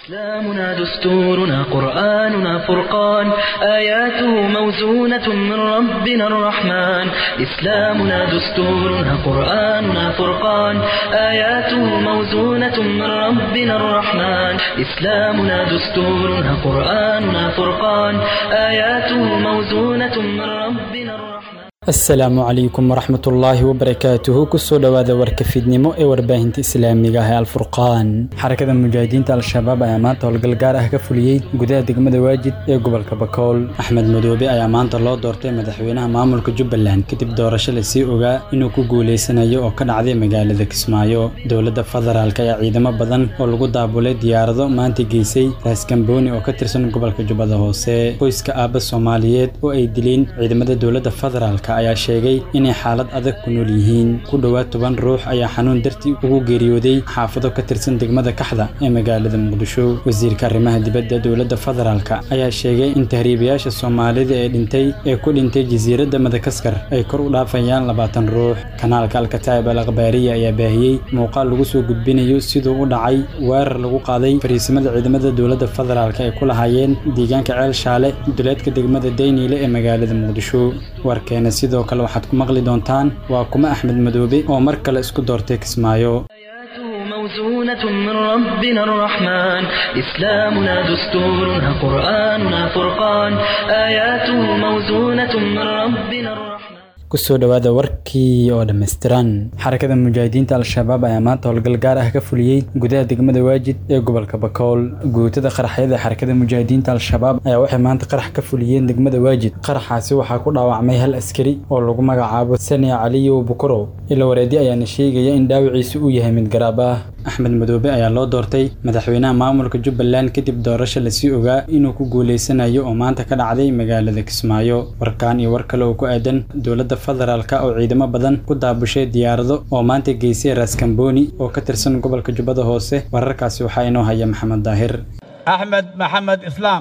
إسلامنا دستورنا قرآننا فرقان آياته موزونة من ربنا الرحمن إسلامنا دستورنا قرآننا فرقان آياته موزونة من ربنا الرحمن إسلامنا دستورنا قرآننا فرقان آياته موزونة من ربنا الرحمن asalaamu calaykum waraxmat ullaahi wabarakaatuhu kusoo dhowaada warka fiidnimo ee warbaahinta islaamiga ah ee alfurqaan xarakada mujaahidiinta al-shabaab ayaa maanta howlgal gaar ah ka fuliyey gudaha degmada waajid ee gobolka bakool axmed madoobe ayaa maanta loo doortay madaxweynaha maamulka jubbaland kadib doorasho lasii ogaa inuu ku guuleysanayo oo ka dhacday magaalada kismaayo dowladda federaalk ayaa ciidamo badan oo lagu daabulay diyaarado maanta geysay raaskambooni oo ka tirsan gobolka jubbada hoose qoyska aabba soomaaliyeed oo ay dileen ciidamada dowladda federaalk ayaa sheegay inay xaalad adag ku nool yihiin ku dhowaad toban ruux ayaa xanuun dartii ugu geeriyooday xaafado ka tirsan degmada kaxda ee magaalada muqdisho wasiirka arrimaha dibadda dowladda federaalk ayaa sheegay in tahriibayaasha soomaalida ee dhintay ee ku dhintay jasiiradda madagaskar ay kor u dhaafayaan labaatan ruux kanaalka alkataib al akhbaariya ayaa baahiyey muuqaal lagu soo gudbinayo siduu u dhacay weerar lagu qaaday fariisimada ciidamada dowladda federaalk ay ku lahaayeen deegaanka ceel shaale duleedka degmada dayniile ee magaalada muqdisho warkeena sidoo kale waxaad ku maqli doontaan waa kuma axmed madoobe oo mar kale isku doortay kismaayo آياته موزونة من ربنا الرحمن إسلامنا دستورنا قرآننا فرقان آياته موزونة من ربنا الرحمن kusoo dhowaada warkii oo dhammaystiran xarakada mujaahidiinta al-shabaab ayaa maanta howlgal gaar ah ka fuliyey gudaha degmada waajid ee gobolka bakool guutada qaraxyada xarakada mujaahidiinta al-shabaab ayaa waxay maanta qarax ka fuliyeen degmada waajid qaraxaasi waxaa ku dhaawacmay hal askari oo lagu magacaabo sania caliyow bukuro ila wareedi ayaana sheegaya in dhaawiciisu uu yahay mid garaab ah axmed madoobe ayaa loo doortay madaxweynaha maamulka jubbaland kadib doorasho lasii ogaa inuu ku guuleysanayo oo maanta ka dhacday magaalada kismaayo warkaan iyo war kale oo ku aadan dowladda federaalka oo ciidamo badan ku daabushay diyaarado oo maanta geysay raaskambooni oo ka tirsan gobolka jubbada hoose wararkaasi waxaa inoo haya maxamed daahir أحمد محمد إسلام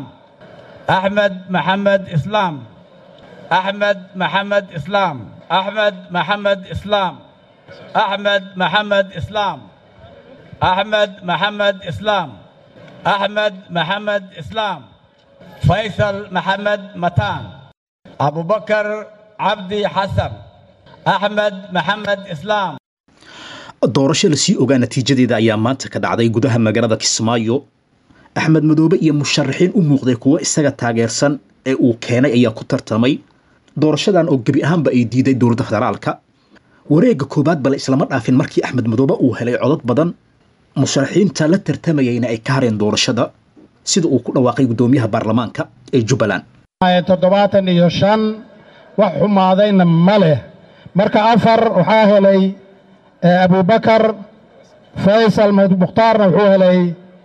أحمد محمد إسلام أحمد محمد إسلام أحمد محمد إسلام أحمد محمد إسلام أحمد محمد إسلام أحمد محمد إسلام فيصل محمد متان أبو بكر عبدي حسن أحمد محمد إسلام doorasho lasii ogaa natiijadeeda ayaa maanta ka dhacday gudaha magaalada kismaayo axmed madoobe iyo musharaxiin u muuqday kuwo isaga taageersan ee uu keenay ayaa ku tartamay doorashadan oo gebi ahaanba ay diiday dowladda federaalka wareegga koowaad bale islama dhaafin markii axmed madoobe uu helay codad badan musharaxiinta la tartamayayna ay ka hareen doorashada sida uu ku dhawaaqay guddoomiyaha baarlamaanka ee jubbaland toddobaatan iyo shan wax xumaadayna ma leh marka afar waxaa helay abubakar faysal mukhtaarna wuxuu helay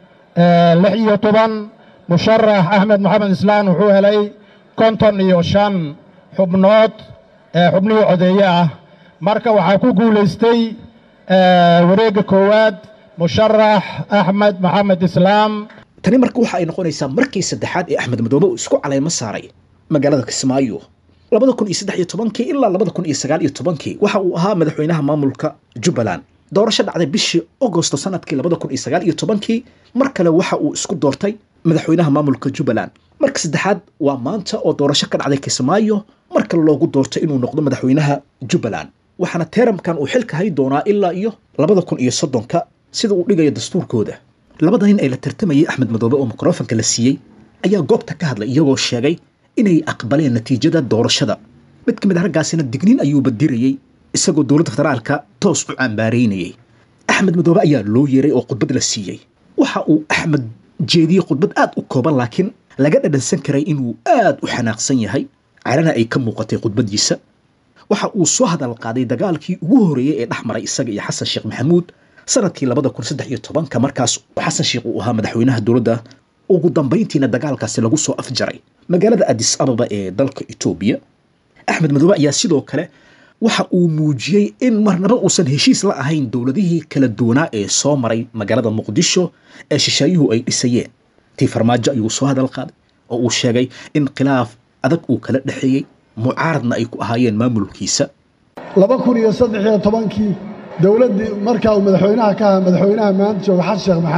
lix iyo toban musharax axmed maxamed islaan wuxuu helay konton iyo shan xubnood xubnihii codeeye ah marka waxaa ku guulaystay wareegga koowaad musharax axmed maxamed islaam tani marka waxa ay noqonaysaa markii saddexaad ee axmed madoobe uu isku caleymo saaray magaalada kismaayo labada kun iyo saddex iyo tobankii ilaa labada kun iyo sagaal iyo tobankii waxa uu ahaa madaxweynaha maamulka jubbaland doorasho dhacday bishii agosto sanadkii labada kun iyo sagaal iyo tobankii mar kale waxa uu isku doortay madaxweynaha maamulka jubbaland marka saddexaad waa maanta oo doorasho ka dhacday kismaayo mar kale loogu doortay inuu noqdo madaxweynaha jubbaland waxaana teeramkan uu xilka hay doonaa ilaa iyo labada kun iyo soddonka sida uu dhigayo dastuurkooda labada nin ay la tartamayay axmed madoobe oo mikrofanka la siiyey ayaa goobta ka hadlay iyagoo sheegay inay aqbaleen natiijada doorashada mid ka mid a raggaasina digniin ayuuba dirayey isagoo dowladda federaalka toos u cambaaraynayay axmed madoobe ayaa loo yeeray oo khudbad la siiyey waxa uu axmed jeediyey khudbad aad u kooban laakiin laga dhadhansan karay inuu aad u xanaaqsan yahay carana ay ka muuqatay khudbaddiisa waxa uu soo hadal qaaday dagaalkii ugu horeeyey ee dhex maray isaga iyo xasan sheekh maxamuud sanadkii labada kun saddex iyo tobanka markaas xasan sheekh uu ahaa madaxweynaha dowladda ugu dambayntiina dagaalkaasi lagu soo afjaray magaalada adis ababa ee dalka etoobiya axmed madoobe ayaa sidoo kale waxa uu muujiyey in marnaba uusan heshiis la ahayn dowladihii kala duwanaa ee soo maray magaalada muqdisho ee shisheeyuhu ay dhisayeen tii farmaajo ayuu soo hadal qaaday oo uu sheegay in khilaaf adag uu kala dhexeeyey mucaaradna ay ku ahaayeen maamulkiisa laba kun iyo saddex iyo tobankii dowladdii markaa uu madaxweynaha ka ahaa madaxweynaha maanta jooga xasan sheekh maxamuud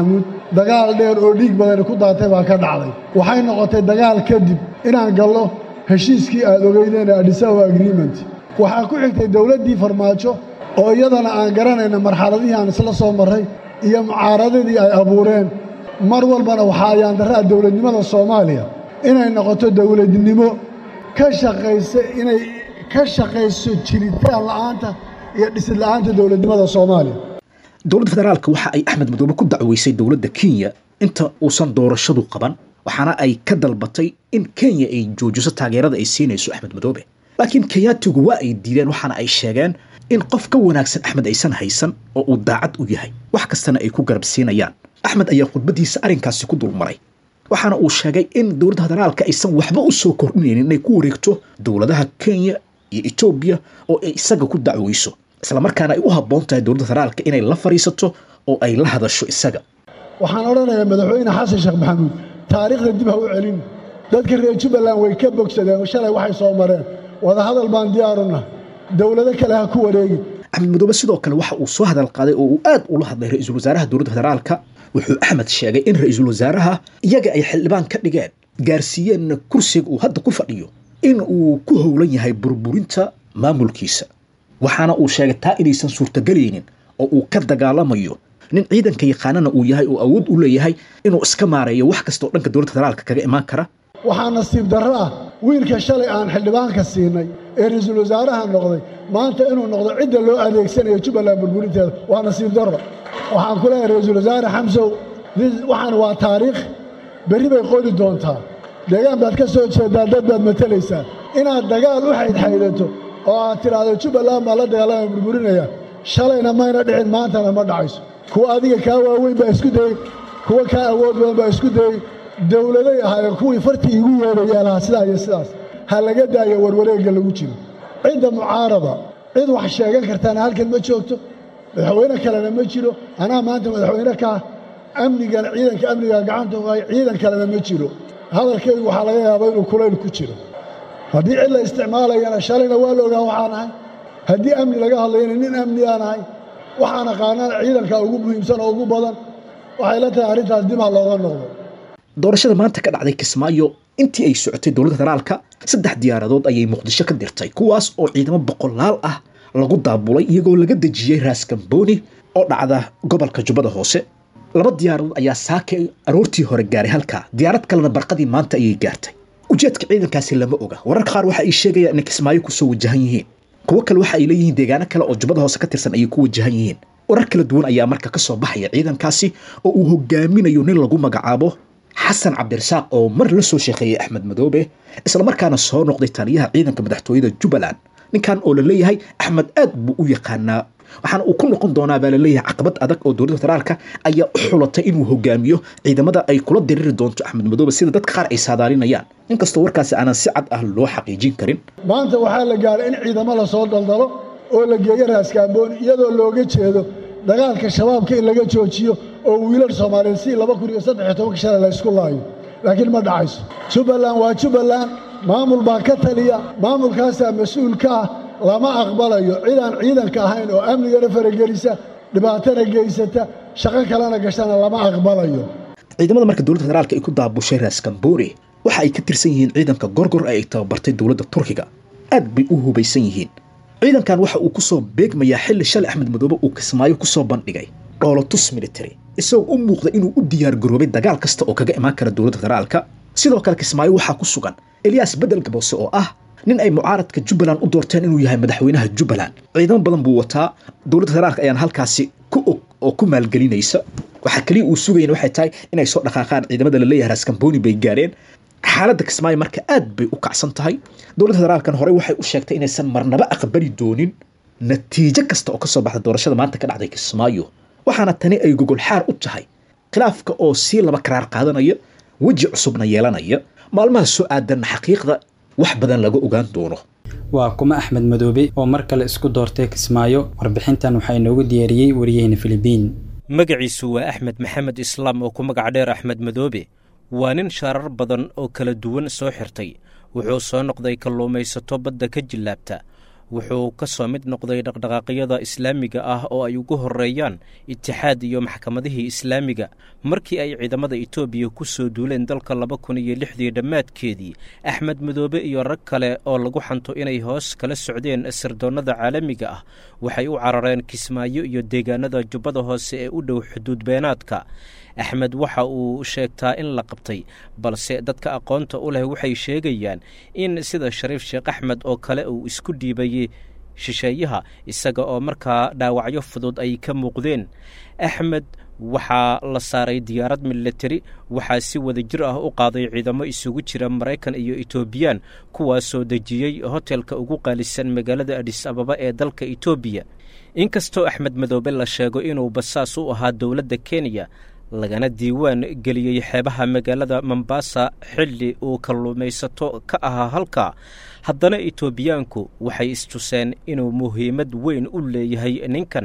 dagaal dheer oo dhiig badani ku daatay baa ka dhacday waxay noqotay dagaal kadib inaan gallo heshiiskii aad ogeydeen ee adhisawa agreement waxaa ku xigtay dowladdii farmaajo oo iyadana aan garanayna marxaladihii aan isla soo marray iyo mucaaradadii ay abuureen mar walbana waxaa ayaandarraa dowladnimada soomaaliya inay noqoto dowladnimo ka shaqaysa inay ka shaqayso jiritaan la'aanta iyo dhisid la'aanta dowladnimada soomaaliya dowladda federaalka waxa ay axmed madoobe ku dacweysay dowladda kenya inta uusan doorashadu qaban waxaana ay ka dalbatay in kenya ay joojiso taageerada ay siinayso axmed madoobe laakiin kenyaatigu waa ay diideen waxaana ay sheegeen in qof ka wanaagsan axmed aysan haysan oo uu daacad u yahay wax kastana ay ku garab siinayaan axmed ayaa khudbadiisa arrinkaasi ku dulmaray waxaana uu sheegay in dowladda federaalka aysan waxba u soo kordhinaynin inay ku wareegto dowladaha kenya iyo etoobiya oo ay isaga ku dacweyso islamarkaana ay u habboon tahay dowladda federaalka inay la fadhiisato oo ay la hadasho isaga waxaan odhanayaa madaxweyne xasan sheekh maxamuud taariikhda dib ha u celin dadka reer jubbaland way ka bogsadeen shalay waxay soo mareen wadahadal baan diyaarunah dowlado kale ha ku wareegi axmed madoobe sidoo kale waxa uu soo hadal qaaday oo uu aad ula hadlay ra-iisul wasaaraha dowladda federaalka wuxuu axmed sheegay in ra-iisul wasaaraha iyaga ay xildhibaan ka dhigeen gaarsiiyeenna kursiga uu hadda ku fadhiyo in uu ku howlan yahay burburinta maamulkiisa waxaana uu sheegay taa inaysan suurtagelaynin oo uu ka dagaalamayo nin ciidanka yaqaanana uu yahay oo awood u leeyahay inuu iska maareeyo wax kasta oo dhanka dowladda federaalka kaga imaan kara waxaa nasiib darro ah wiilka shalay aan xildhibaanka siinay ee ra-iisul wasaaraha noqday maanta inuu noqdo cidda loo adeegsanayo jubbaland burburinteeda waa nasiib darro waxaan ku leeyahay ra-iisul wasaare xamsow waxaan waa taariikh berri bay qori doontaa deegaan baad ka soo jeedaa dad baad matalaysaa inaad dagaal u xaydxaydato oo aad tidhaahdo jubbaland baa la dagaalama burburinaya shalayna mayna dhicin maantana ma dhacayso kuwa adiga kaa waaweyn baa isku dayey kuwa kaa awood badan baa isku dayey dowladay ahaayeen kuwii fartii igu yeedhayee lahaa sidaa iyo sidaas ha laga daayo warwareegga lagu jiro cidda mucaarada cid wax sheegan kartaana halkan ma joogto madaxweyne kalena ma jiro anaa maanta madaxweyne kaa amnigan ciidanka amniga gacanta u hay ciidan kalena ma jiro hadalkaygu waxaa laga yaabaa inuu kulayl ku jiro haddii cid la isticmaalayana shalayna waa la ogaa waxaan ahay haddii amni laga hadlayana nin amni aan ahay waxaan aqaanaan ciidanka ugu muhiimsan oo ugu badan waxay la tahay arrintaas dib ha looga noqdo doorashada maanta ka dhacday kismaayo intii ay socotay dowladda federaalka saddex diyaaradood ayay muqdisho ka dirtay kuwaas oo ciidamo boqolaal ah lagu daabulay iyagoo laga dejiyey raas kambooni oo dhacda gobolka jubbada hoose laba diyaaradood ayaa saaka aroortii hore gaaray halkaa diyaarad kalena barqadii maanta ayay gaartay ujeedka ciidankaasi lama oga wararka qaar waxa ay sheegayaan inay kismaayo kusoo wajahan yihiin kuwo kale waxa ay leeyihiin deegaano kale oo jubbada hoose ka tirsan ayay ku wajahan yihiin warar kala duwan ayaa marka ka soo baxaya ciidankaasi oo uu hogaaminayo nin lagu magacaabo xasan cabdirasaaq oo mar la soo sheekeeyey axmed madoobe islamarkaana soo noqday taliyaha ciidanka madaxtooyada jubbaland ninkan oo la leeyahay axmed aad buu u yaqaanaa waxaana uu ku noqon doonaa baa laleeyahay caqabad adag oo dowladda federaalka ayaa u xulatay inuu hogaamiyo ciidamada ay kula diriri doonto axmed madoobe sida dadka qaar ay saadaalinayaan inkastoo warkaasi aanan si cad ah loo xaqiijin karin maanta waxaa la gaaray in ciidamo la soo daldalo oo la geeyo raaskaambooni iyadoo looga jeedo dagaalka shabaabka in laga joojiyo oo wiilal soomaaliyeed si laba kun iyo saddex iyo tobanka shalay la ysku laayo laakiin ma dhacayso jubbaland waa jubbaland maamul baa ka taliya maamulkaasaa mas-uul ka ah lama aqbalayo cidaan ciidanka ahayn oo amnigana faragelisa dhibaatana geysata shaqo kalena gashana lama aqbalayo ciidamada marka dowladda federaalka ay ku daabushay raas kamboore waxa ay ka tirsan yihiin ciidanka gorgor ee ay tababartay dowladda turkiga aad bay u hubaysan yihiin ciidankan waxa uu ku soo beegmayaa xilli shalay axmed madoobe uu kismaayo ku soo bandhigay dhoolotus military isagoo u muuqda inuu u diyaar garoobay dagaal kasta oo kaga imaan kara dowladda federaalka sidoo kale kismaayo waxaa ku sugan eliyas bedel gaboose oo ah nin ay mucaaradka jubbaland u doorteen inuu yahay madaxweynaha jubbaland ciidamo badan buu wataa dowladda federaalka ayaan halkaasi ku og oo ku maalgelinaysa waxaa keliya uu sugayan waxay tahay inay soo dhaqaaqaan ciidamada la leeyahay raskamboni bay gaareen xaaladda kismaayo marka aad bay u kacsan tahay dowladda federaalkan horey waxay u sheegtay inaysan marnaba aqbali doonin natiijo kasta oo ka soo baxda doorashada maanta ka dhacday kismaayo waxaana tani ay gogol xaar u tahay khilaafka oo sii laba karaar qaadanaya weji cusubna yeelanaya maalmaha soo aadanna xaqiiqda wax badan laga ogaan doono waa kuma axmed madoobe oo mar kale isku doortay kismaayo warbixintan waxaa inoogu diyaariyey wariyaheyna filibiin magaciisu waa axmed maxamed islaam oo ku magac dheer axmed madoobe waa nin shaarar badan oo kala duwan soo xirtay wuxuu soo noqday kalluumaysato badda ka jillaabta wuxuu ka soo mid noqday dhaqdhaqaaqyada islaamiga ah oo ay ugu horeeyaan itixaad iyo maxkamadihii islaamiga markii ay ciidamada etoobiya ku soo duuleen dalka laba kun iyo lixdii dhammaadkeedii axmed madoobe iyo rag kale oo lagu xanto inay hoos kala socdeen sirdoonnada caalamiga ah waxay u carareen kismaayo iyo deegaanada jubbada hoose ee u dhow xuduud beenaadka axmed waxa uu sheegtaa in la qabtay balse dadka aqoonta u leh waxay sheegayaan in sida shariif sheekh axmed oo kale uu isku dhiibayey shisheeyaha isaga oo markaa dhaawacyo fudud ay ka muuqdeen axmed waxaa la saaray diyaarad militari waxaa si wada jir ah u qaaday ciidamo isugu jira maraykan iyo etoobiyaan kuwaasoo dejiyey hotelka ugu qaalisan magaalada adis ababa ee dalka etoobiya inkastoo axmed madoobe la sheego inuu basaas u ahaa dowladda kenya lagana diiwaan geliyey xeebaha magaalada mombasa xilli uu kalluumaysato ka ahaa halka haddana etoobiyaanku waxay istuseen inuu muhiimad weyn u leeyahay ninkan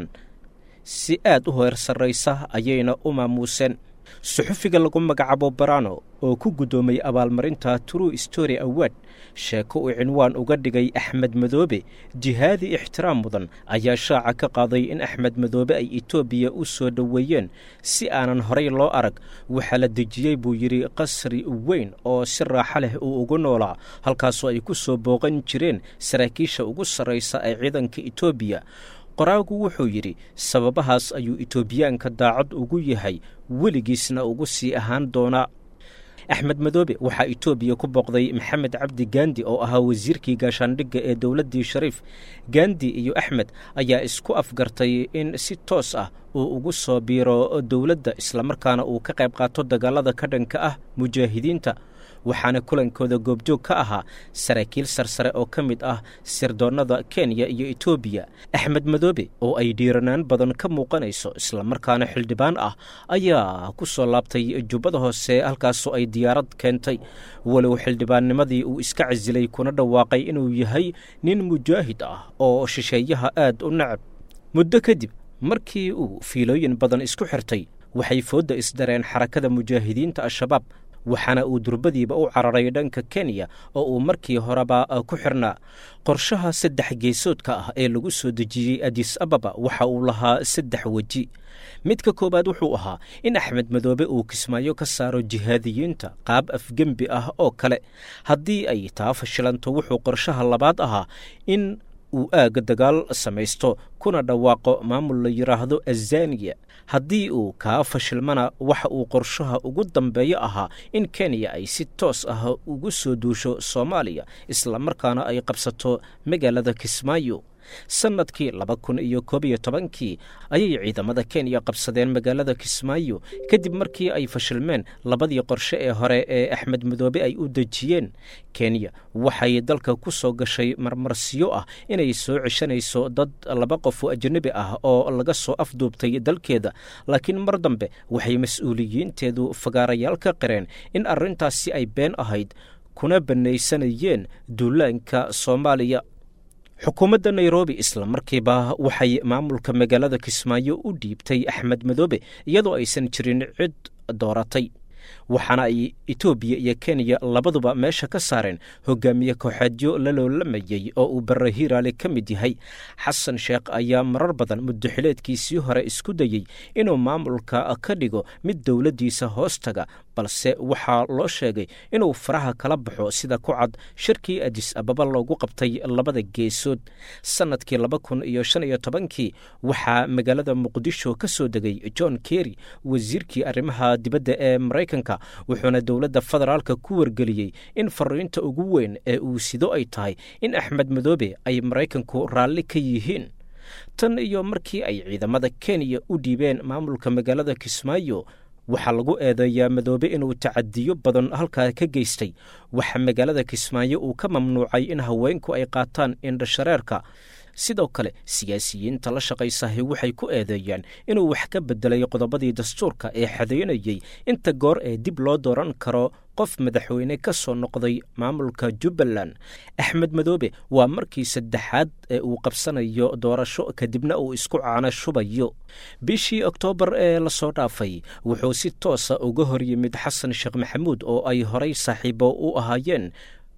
si aad u heer sarraysa ayayna u maamuuseen suxufiga lagu magacaabo barano oo ku guddoomay abaalmarinta true story award sheeko uu cinwaan uga dhigay axmed madoobe jihaadi ixtiraam mudan ayaa shaaca ka qaaday in axmed madoobe ay etoobiya u soo dhoweeyeen si aanan horay loo arag waxaa la dejiyey buu yidhi qasri weyn oo si raaxo leh uu ugu noolaa halkaasoo ay ku soo booqan jireen saraakiisha ugu sarraysa ee ciidanka etoobiya qoraagu wuxuu yidhi sababahaas ayuu etoobiyaanka daacad ugu yahay weligiisna ugu sii ahaan doonaa axmed madoobe waxaa etoobiya ku booqday maxamed cabdi gandi oo ahaa wasiirkii gaashaandhigga ee dowladdii shariif gandi iyo axmed ayaa isku afgartay in si toos ah uu ugu soo biiro dowladda islamarkaana uu ka qayb qaato dagaalada ka dhanka ah mujaahidiinta waxaana kulankooda goobjoog ka ahaa saraakiil sarsare oo ka mid ah sirdoonnada kenya iyo etoobiya axmed madoobe oo ay dhiiranaan badan ka muuqanayso islamarkaana xildhibaan ah ayaa ku soo laabtay jubbada hoose halkaasoo ay diyaarad keentay walow xildhibaannimadii uu iska casilay kuna dhawaaqay inuu yahay nin mujaahid ah oo shisheeyaha aad u nacab muddo kadib markii uu fiilooyin badan isku xirtay waxay foodda isdareen xarakada mujaahidiinta al-shabaab waxaana uu durbadiiba u cararay dhanka kenya oo uu markii horeba ku xirnaa qorshaha saddex geesoodka ah ee lagu soo dejiyey adis ababa waxa uu lahaa saddex weji midka koowaad wuxuu ahaa in axmed madoobe uu kismaayo ka saaro jihaadiyiinta qaab afgembi ah oo kale haddii ay taa fashilanto wuxuu qorshaha labaad ahaa in uu aagga dagaal samaysto kuna dhawaaqo maamul la yidhaahdo azaniya haddii uu kaa fashilmana waxa uu qorshaha ugu dambeeyo ahaa in kenya ay si toos ah ugu soo duusho soomaaliya islamarkaana ay qabsato magaalada kismaayo sannadkii laba kun iyo koob iyo tobankii ayay ciidamada kenya qabsadeen magaalada kismaayo kadib markii ay fashilmeen labadii qorshe ee hore ee axmed madoobe ay u dejiyeen kenya waxay dalka ku soo gashay marmarsiyo ah inay soo ceshanayso dad laba qof oo ajnabi ah oo laga soo afduubtay dalkeeda laakiin mar dambe waxay mas-uuliyiinteedu fagaarayaal ka qireen in arrintaasi ay been ahayd kuna bannaysanayeen duulaanka soomaaliya xukuumadda nairobi isla markiiba waxay maamulka magaalada kismaayo u dhiibtay axmed madoobe iyadoo aysan jirin cid dooratay waxaana ay etoobiya iyo kenya labaduba meesha ka saareen hogaamiye kooxeedyo la loolamayey oo uu barre hiiraale ka mid yahay xasan sheekh ayaa marar badan muddoxileedkiisii hore isku dayey inuu maamulka ka dhigo mid dowladdiisa hoos taga balse waxaa loo sheegay inuu faraha kala baxo sida ku cad shirkii adis ababa loogu qabtay labada geesood sannadkii laba kun iyo shan iyo tobankii waxaa magaalada muqdisho ka soo degay john kerry wasiirkii arrimaha dibadda ee maraykanka wuxuuna dowladda federaalka ku wargeliyey in fariinta ugu weyn ee uu sido ay tahay in axmed madoobe ay maraykanku raalli ka yihiin tan iyo markii ay ciidamada kenya u dhiibeen maamulka magaalada kismaayo waxaa lagu eedeeyaa madoobe inuu tacadiyo badan halkaa ka geystay waxaa magaalada kismaayo uu ka mamnuucay in haweenku ay qaataan indhashareerka sidoo kale siyaasiyiinta la shaqaysahay waxay ku eedeeyaan inuu wax ka bedelay qodobadii dastuurka ee xadeynayey inta goor ee dib loo dooran karo qof madaxweyne ka soo noqday maamulka jubbaland axmed madoobe waa markii saddexaad ee uu qabsanayo doorasho kadibna uu isku caano shubayo bishii oktoobar ee lasoo dhaafay wuxuu si toosa uga hor yimid xasan sheekh maxamuud oo ay horay saaxiibo u ahaayeen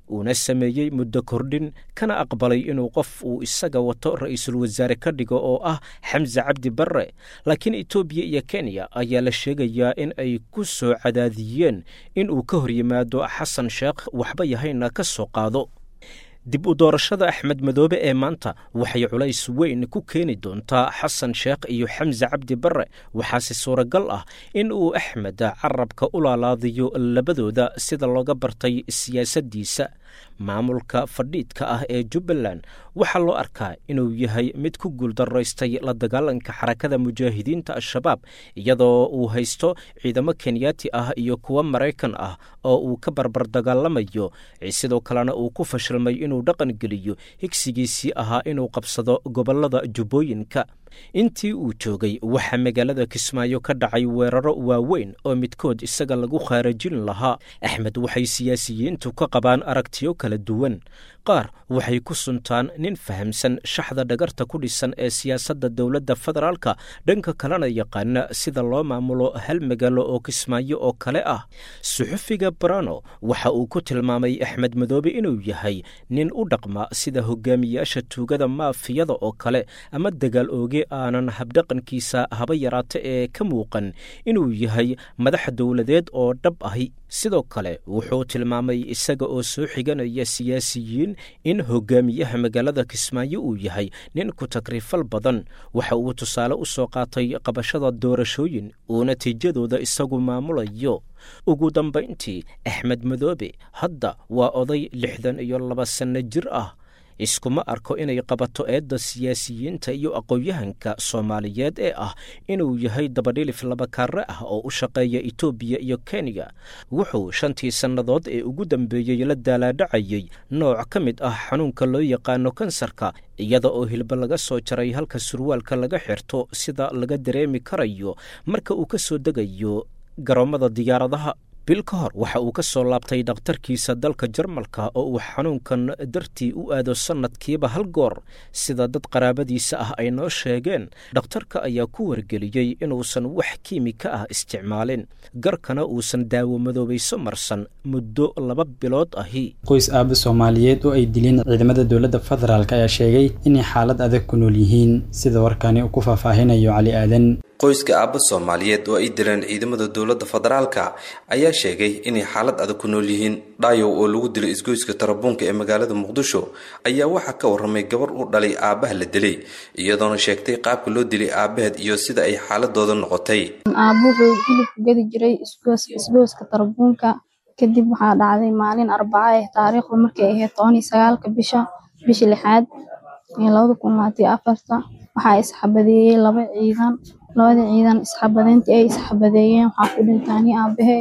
uuna sameeyey muddo kordhin kana aqbalay inuu qof uu isaga wato ra'iisul wasaare ka dhigo oo ah xamse cabdi barre laakiin etoobiya iyo kenya ayaa la sheegayaa in ay ku soo cadaadiyeen in uu ka hor yimaado xasan sheekh waxba yahayna ka soo qaado dib u doorashada axmed madoobe ee maanta waxay culays weyn ku keeni doontaa xasan sheekh iyo xamse cabdi barre waxaase suuragal ah in uu axmed carabka u laalaadiyo labadooda sida looga bartay siyaasaddiisa maamulka fadhiidka ah ee jubbaland waxaa loo arkaa inuu yahay mid ku guuldaraystay la dagaalanka xarakada mujaahidiinta al-shabaab iyadoo uu haysto ciidamo kenyaati ah iyo kuwo maraykan ah oo uu ka barbar dagaalamayo sidoo kalena uu ku fashilmay inuu dhaqan geliyo higsigiisii ahaa inuu qabsado gobollada jubbooyinka intii uu joogay waxaa magaalada kismaayo ka dhacay weeraro waaweyn oo midkood isaga lagu khaarajin lahaa axmed waxay siyaasiyiintu ka qabaan aragtiyo kala duwan qaar waxay ku suntaan nin fahamsan shaxda dhagarta ku dhisan ee siyaasadda dowladda federaalka dhanka kalena yaqaana sida loo maamulo hal magaalo oo kismaayo oo kale ah suxufiga barano waxa uu ku tilmaamay axmed madoobe inuu yahay nin u dhaqma sida hogaamiyaasha tuugada maafiyada oo kale ama dagaal ooge aanan habdhaqankiisa haba yaraata ee ka muuqan inuu yahay madax dowladeed oo dhab ahi sidoo kale wuxuu tilmaamay isaga oo soo xiganaya siyaasiyiin in hogaamiyaha magaalada kismaayo uu yahay nin ku takrifal badan waxa uu tusaale u soo qaatay qabashada doorashooyin uu natiijadooda isagu maamulayo ugu dambayntii axmed madoobe hadda waa oday lixdan iyo laba sanno jir ah iskuma arko inay qabato eedda siyaasiyiinta iyo aqoon-yahanka soomaaliyeed ee ah inuu yahay dabadhilif labakaare ah oo u shaqeeya etoobiya iyo kenya wuxuu shantii sannadood ee ugu dambeeyey la daalaadhacayey nooc ka mid ah xanuunka loo yaqaano kansarka iyada oo hilba laga soo jaray halka surwaalka laga xirto sida laga dareemi karayo marka uu ka soo degayo garoommada diyaaradaha bil ka hor waxa uu ka soo laabtay dhakhtarkiisa dalka jarmalka oo uu xanuunkan dartii u aado sannadkiiba hal goor sida dad qaraabadiisa ah ay noo sheegeen dhakhtarka ayaa ku wargeliyey inuusan wax kiimika ah isticmaalin garkana uusan daawo madoobayso marsan muddo laba bilood ahi qoys aaba soomaaliyeed oo ay dileen ciidamada dowladda federaalk ayaa sheegay inay xaalad adag ku nool yihiin sida warkani uu ku faahfaahinayo cali aadan qoyska aabba soomaaliyeed oo ay dileen ciidamada dowladda federaalka ayaa sheegay inay xaalad adag ku nool yihiin dhaayow oo lagu dilay isgoyska tarabuunka ee magaalada muqdisho ayaa waxaa ka warramay gabar u dhalay aabbaha la dilay iyadoona sheegtay qaabka loo dilay aabbaheed iyo sida ay xaaladooda noqotay aabbo wuxuu hilibku gadi jiray isgooska tarabuunka kadib waxaa dhacday maalin arbaca eh taariikhdu markay ahayd toban iyo sagaalka bisha bisha lixaad ee labada kun labaatan iyo afarta waxaa isxabadeeyey laba ciidan labada ciidan isxabadeyntii ay isxabadeeyeen waxaa ku dhintaani aabahey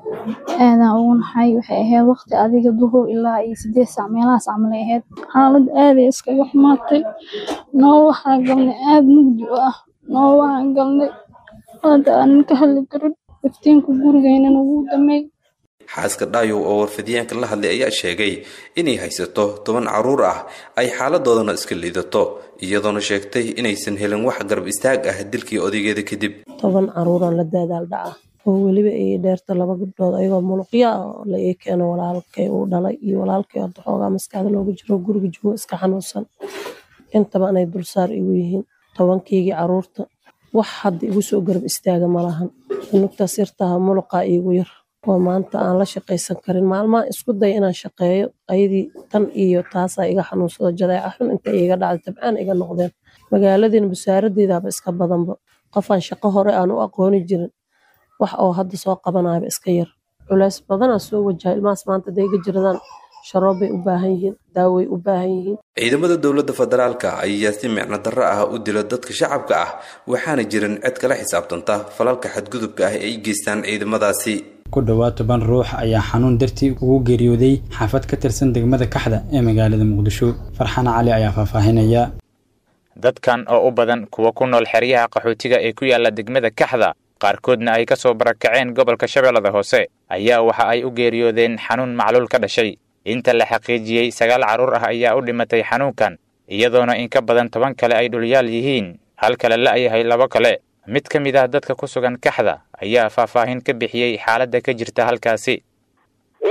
aadan ugu naxay waxay ahayd waqti adiga duhur ilaa iyo sideed saac meelahaas camalay ahayd xaalad aaday iskaga xumaatay noo waxaa galnay aad mugdi u ah noo waxaan galnay hadda aanan ka hadli karin iftiinka gurigeynana wuu damey xaaska dhaayow oo warfidyaanka la hadlay ayaa sheegay inay haysato toban carruur ah ay xaaladoodana iska liidato iyadoona sheegtay inaysan helin wax garab istaag ah dilkii odaygeeda kadib toban caruuraan la daadaal dhaca oo weliba ay dheerta laba gabdhood ayagoo muluqya ah oo la ii keeno walaalkay uu dhalay iyo walaalkay hadda xoogaa maskaxda looga jiro guriga joogo iska xanuunsan intaba anay dulsaar igu yihiin tobankaygii caruurta wax hadda igu soo garab istaaga malahan nugtaas yartaha muluqaa iigu yar oo maanta aan la shaqaysan karin maalmaha isku day inaan shaqeeyo ayadii tan iyo taasaa iga xanuunsado jadeeca xun inta iga dhacday tabcaan iga noqdeen magaaladiina busaaradeedaaba iska badanba qofaan shaqo hore aan u aqooni jirin wax oo hadda soo qabanayaba iska yar culeys badanaa soo wajaha ilmahaas maanta day iga jiradaan sharoobbay u baahan yihiin daaway u baahan yihiin ciidamada dowladda federaalka ayaa si micno darro ah u dila dadka shacabka ah waxaana jirin cid kala xisaabtanta falalka xadgudubka ah ee ay geystaan ciidamadaasi ku dhowaad toban ruux ayaa xanuun dartii ugu geeriyooday xaafad ka tirsan degmada kaxda ee magaalada muqdisho farxana cali ayaa faahfaahinaya dadkan oo u badan kuwa ku nool xeryaha qaxootiga ee ku yaala degmada kaxda qaarkoodna ay ka soo barakaceen gobolka shabeellada hoose ayaa waxa ay u geeriyoodeen xanuun macluul ka dhashay inta la xaqiijiyey sagaal carruur ah ayaa u dhimatay xanuunkan iyadoona in ka badan toban kale ay dhulyaal yihiin hal kale la'yahay labo kale mid ka mid ah dadka ku sugan kaxda ayaa faahfaahin ka bixiyey xaaladda ka jirta halkaasi walaalow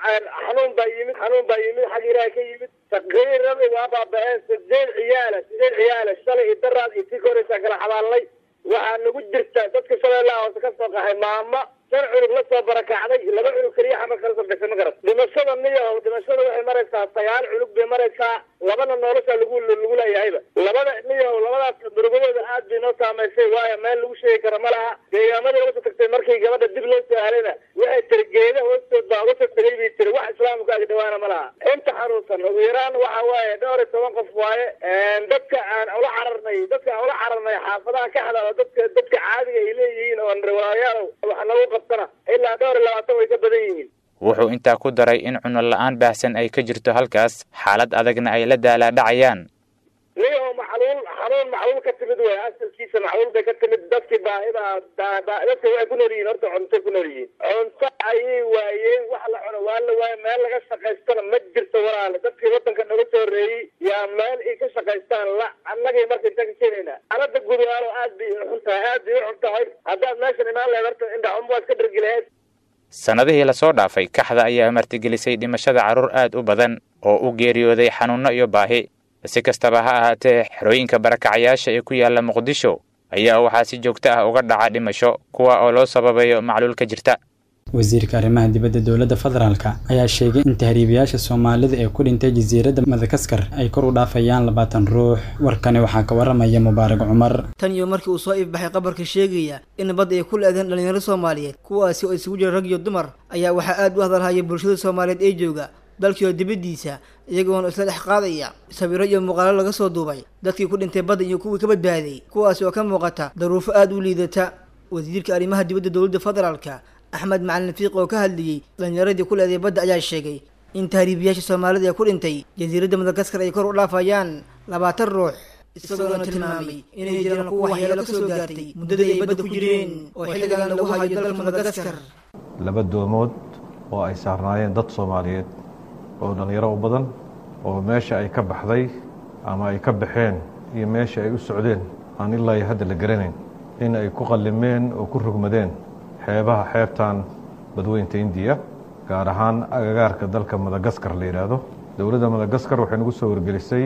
xanuun baa yimid xanuun baa yimid xag ilaahay ka yimid taqriiradi waa baaba-een sideed ciyaala sideed ciyaala shalay iyo daraad iyo tii ka horeysaa kala xabaalnay waxaa nagu jirta dadka shabeellaha hoose ka soo qaxay maama shan cunug la soo barakacday laba cunug keliya xamar kala soo gashay ma garat dhimashada niyahow dhimashada waxay maraysaa sagaal cunug bay maraysaa labana nolosha lagu lagu leeyahayba labada niyahow labadaas murugadooda aad bay noo saamaysay waayo meel lagu sheegi kara ma laha deegaamada laga soo tagtay markii gabadha dib loo soo halayna waxay tiri geeda hoostood baa uga soo tegay bay tiri wax islaamka ag dhawaana ma laha inta xanuunsan ugu yaraan waxa waaye dhowr iyo toban qof waaye dadka aan ula cararnay dadka aan ula cararnay xaafadaha ka xadaalo dadka dadka caadiga ay leeyihiin oo riwaayaal wax nagu qabtana ilaa dhowr iyo labaatan way ka badan yihiin wuxuu intaa ku daray in cunno la-aan baahsan ay ka jirto halkaas xaalad adagna ay la daalaadhacayaan niyaho maxluul xanuun maxluul ka timid wey asalkiisa maxluul bay ka timid dadkii baahida dadka waxay ku nool yihiin horta cuntay ku nool yihiin cunto ayay waayeen wax la cuno waa la waaye meel laga shaqaystana ma jirto walaale dadkii wadanka naga soo horeeyey yaa meel ay ka shaqaystaan la annagay marka inta ka keenayna anada gudaalo aad bay xun tahay aad bay u xun tahay haddaad meeshan imaan lahayd horta indhaxun waad ka dhargi lahayd sannadihii lasoo dhaafay kaxda ayaa martigelisay dhimashada carruur aad u badan oo u geeriyooday xanuunno iyo baahi si kastaba ha ahaatee xerooyinka barakacayaasha ee ku yaalla muqdisho ayaa waxaa si joogto ah uga dhaca dhimasho kuwa oo loo sababayo macluul ka jirta wasiirka arrimaha dibadda dowladda federaalka ayaa sheegay in tahriibayaasha soomaalida ee ku dhintay jasiiradda madagaskar ay kor u dhaafayaan labaatan ruux warkani waxaa ka waramaya mubaarak cumar tan iyo markii uu soo iibbaxay qabarka sheegaya in badda ay ku leedeen dhallinyaro soomaaliyeed kuwaasi oo isugu jira rag iyo dumar ayaa waxaa aad u hadalhaya bulshada soomaaliyeed ee jooga dalkiioo dibaddiisa iyagoona isla dhex qaadaya sawiro iyo muuqaalo laga soo duubay dadkii ku dhintay badda iyo kuwii ka badbaaday kuwaasi oo ka muuqata daruufo aad u liidata wasiirka arrimaha dibadda dowladda federaalka axmed macalin fiiq oo ka hadlayey dhalinyaradii ku leeday badda ayaa sheegay in tahriibiyaasha soomaalida ee ku dhintay jasiiradda madagaskar ay kor u dhaafayaan labaatan ruux isagoona tilmaamay inay jiraan kuwa waxyeelo ka soo gaartay muddadii ay badda ku jireen oo xilligan lagu hayo dalka madagaskar laba doomood oo ay saarnaayeen dad soomaaliyeed oo dhallinyaro u badan oo meesha ay ka baxday ama ay ka baxeen iyo meesha ay u socdeen aan ilaa iyo hadda la garanayn in ay ku qallimeen oo ku rugmadeen xeebaha xeebtan badweynta indiya gaar ahaan agagaarka dalka madagaskar la yidhaahdo dowladda madagaskar waxay nagu soo wargelisay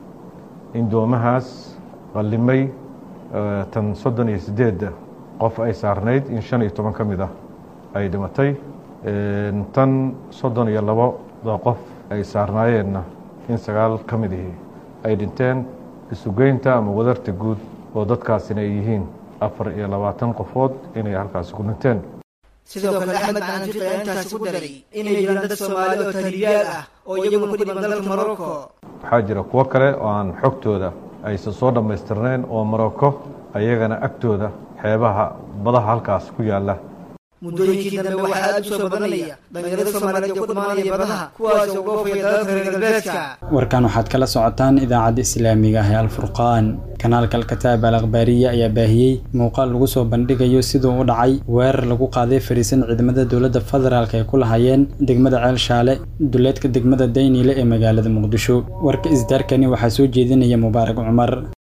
in doomahaas qallimay tan soddon iyo siddeedda qof ay saarnayd in shan iyo toban ka mid ah ay dhimatay tan soddon iyo labada qof ay saarnaayeenna in sagaal ka mid ihi ay dhinteen isugeynta ama wadarta guud oo dadkaasina ay yihiin afar iyo labaatan qofood inay halkaasi ku dhinteen sidoo kale axmed macalin fiiq ayaa intaasi ku daray inay jiraan dad soomaali oo tahriibiyaal ah oo iyaguna ku dhiman dalka morocco waxaa jira kuwo kale oo aan xogtooda aysan soo dhammaystirnayn oo morocco ayagana agtooda xeebaha badaha halkaas ku yaalla muddooyinkii dambe waxaa aad u soo badanaya dhalinyarada soomaaliyeed ee ku dhimaanaya badaha kuwaas oo dhoofaya dalalka reer galbeedka warkan waxaad kala socotaan idaacadda islaamiga ah ee alfurqaan kanaalka alkataab al akhbaariya ayaa baahiyey muuqaal lagu soo bandhigayo siduu u dhacay weerar lagu qaaday fariisan ciidamada dowladda federaalk ay ku lahaayeen degmada ceel shaale duleedka degmada dayniile ee magaalada muqdisho warka isdaarkani waxaa soo jeedinaya mubaarak cumar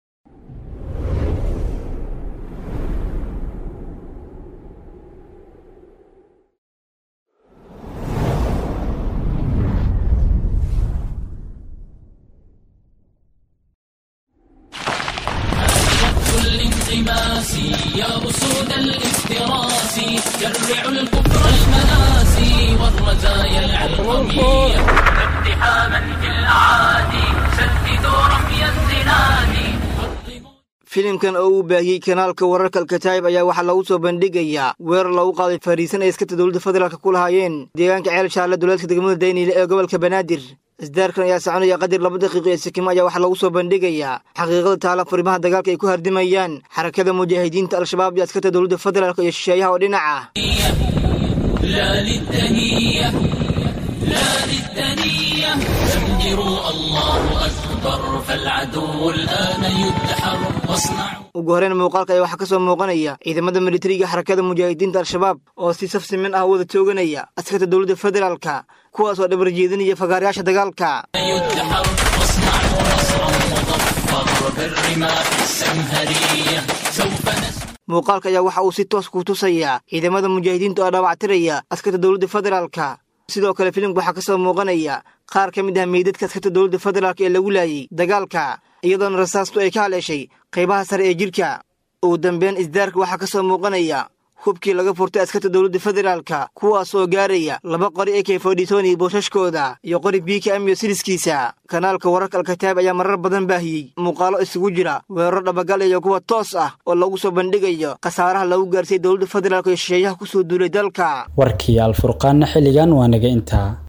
الانغماس يا أسود الافتراس جرعوا الكفر المناسي والرزايا العلمية اقتحاما في الأعادي سددوا رمي الزناد filimkan oo uu baahiyey kanaalka wararka alkataayib ayaa waxaa lagu soo bandhigayaa weerar lagu qaaday fariisan ay iskata dowladda federaalk ku lahaayeen deegaanka ceel shaale duleedka degmada dayniile ee gobolka banaadir isdaarkan ayaa soconaya qadir laba daqiiqo ee sikimo ayaa waxaa lagu soo bandhigayaa xaqiiqada taala furimaha dagaalka ay ku hardimayaan xarakada mujaahidiinta al-shabaab iyo askarta dowladda federaalk iyo shisheeyaha oo dhinac ah لا للدنية لا للدنية زمجروا الله أكبر فالعدو الآن يدحر واصنعوا ugu horreyn muuqaalka ayaa waxaa ka soo muuqanaya ciidamada militariga xarakada mujaahidiinta al-shabaab oo si saf siman ah wada tooganaya askarta dowladda federaalka kuwaas oo dhabar jeedinaya fagaarayaasha dagaalka يدحر واصنعوا نصرا مظفر بالرماح السمهرية سوف نسمع muuqaalka ayaa waxa uu si toos ku tusayaa ciidamada mujaahidiinta oo dhaawactiraya askarta dowladda federaalka sidoo kale filimka waxaa kasoo muuqanaya qaar ka mid ah meydadka askarta dowladda federaalk ee lagu laayay dagaalka iyadoona rasaastu ay ka haleeshay qaybaha sare ee jidhka ugu dambeyn isdaarka waxaa kasoo muuqanaya hubkii laga furtay askarta dowladda federaalka kuwaas oo gaaraya laba qori ee kefodhitoni boosashkooda iyo qori biika amiyo siliskiisa kanaalka wararka alkataab ayaa marar badan baahiyey muuqaalo isugu jira weeraro dhabagal iyo kuwa toos ah oo lagu soo bandhigayo khasaaraha lagu gaarsiiyey dowladda federaalk iyo shisheeyaha kusoo duulay dalka warkii alfurqaanna xilligan waa naga intaa